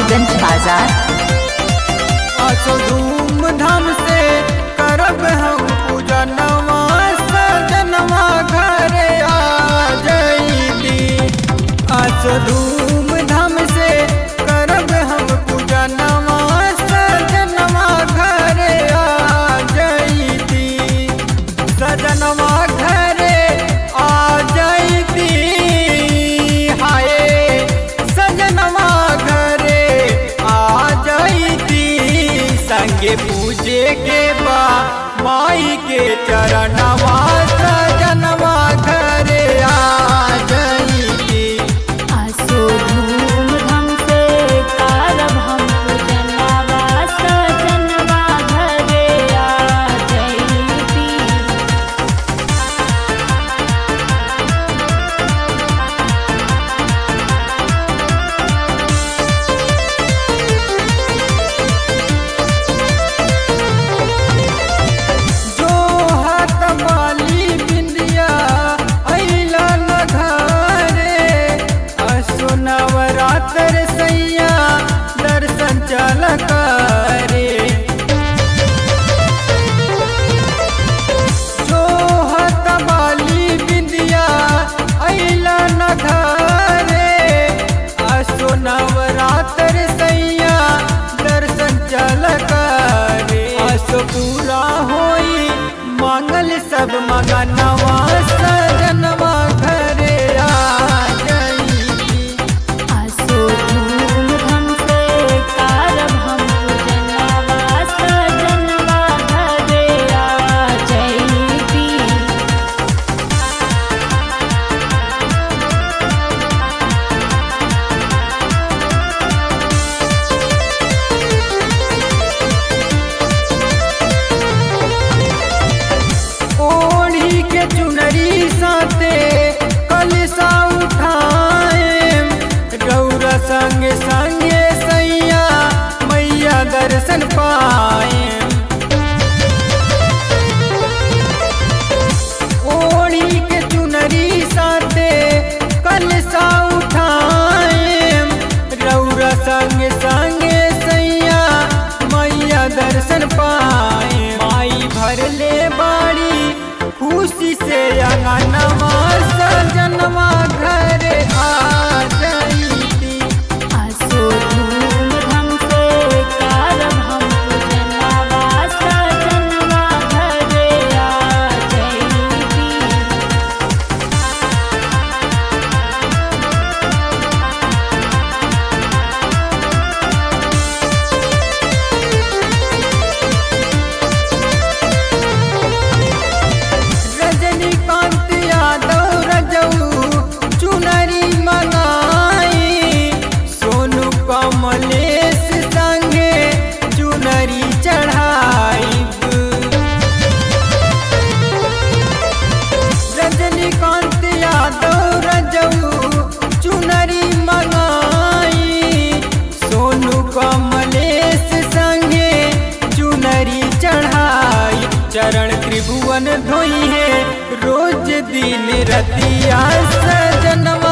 नौगंज बाजार आसो धूमधाम से करब हम पूजा नवा सजनवा घरे आ जईती आसो धूमधाम से करब हम पूजा नवा सजनवा घरे आ जईती सजनवा घरे आ जईती हाय सजनवा घरे आ जईती संगे पूजे के बा माई के चरणवा सजनवा घरे आ जईती आसो धूमधाम से करब हम पूजनवा सजनवा घरे आ जइती जो हाथ माली बिंदिया अइला न घरे असो नवरात्र सैया दर्शन चल करे जो हाथ माली बिंदिया अइला न घरे असो नवरात्र सैया दर्शन चल करे असो पूरा होई मांगल सब मगनवा सजनवा घरे आ जईती आसो धूमधाम से करब हम पूजनवा सजनवा घरे आ जइती ओढ़ी के चुनरी साथे कलसा उठाए गौरा संगे संगे सैया मैया दर्शन पाए ओढ़ी के चुनरी साथे कलसा उठाए रौरा संगे संगे सैया मैया दर्शन पाए माई भर ले बाड़ी खुशी से अंगनवा सजनवा घरे आ जईती आसो धूमधाम से करब हम पूजनवा सजनवा घरे आ जइती रजनीकांत यादव रजऊ चुनरी मंगाई सोनू कमलेश संगे चुनरी चढ़ाई रजनीकांत यादव रजऊ चुनरी मंगाई सोनू कमलेश संगे चुनरी चढ़ाई चरण त्रिभुवन धोई है रोज दिन रतिया सजनवा